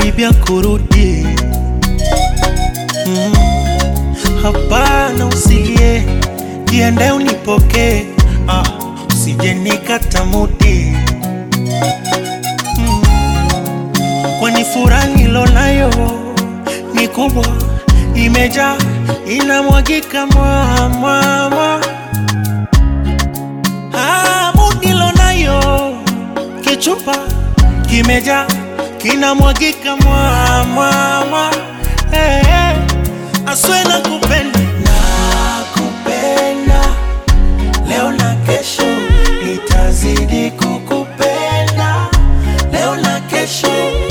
karibia kurudi. Mm, hapana, usilie, jiandae unipokee, ah, usije nikata mudi mm, kwani furaha nilonayo ni kubwa, imejaa inamwagika mwamwamwa hamu nilonayo kichupa kimejaa kinamwagika mwamwamwa hey, hey. aswe na kupenda nakupenda leo na kesho itazidi kukupenda leo na kesho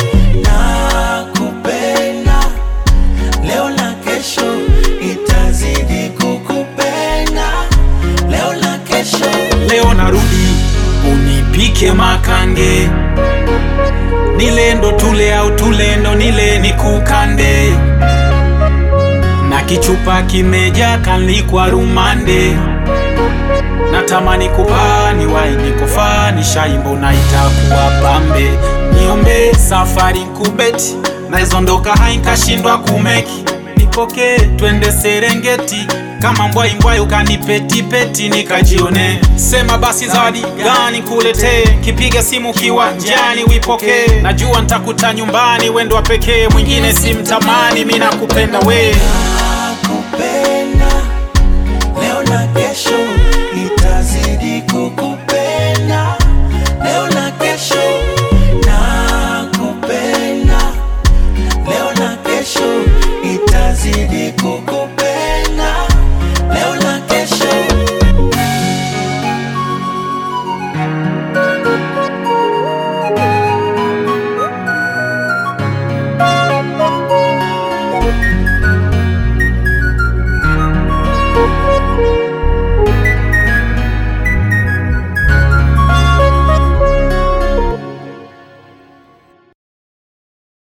nakupenda leo na kesho itazidi kukupenda leo na kesho leo narudi unipike makange nilendo tule au tulendo nile nikukande na kichupa kimeja kalikwa rumande natamani kupani waini kufani shaimbo na itakuwa pambe niombe safari kubeti naizondoka hainkashindwa kumeki nipokee twende Serengeti kama mbwai mbwai ukanipetipeti nikajione sema basi zawadi gani kuletee kipiga simu kiwanjani wipokee najua ntakuta nyumbani wendo wa pekee mwingine simtamani mi nakupenda we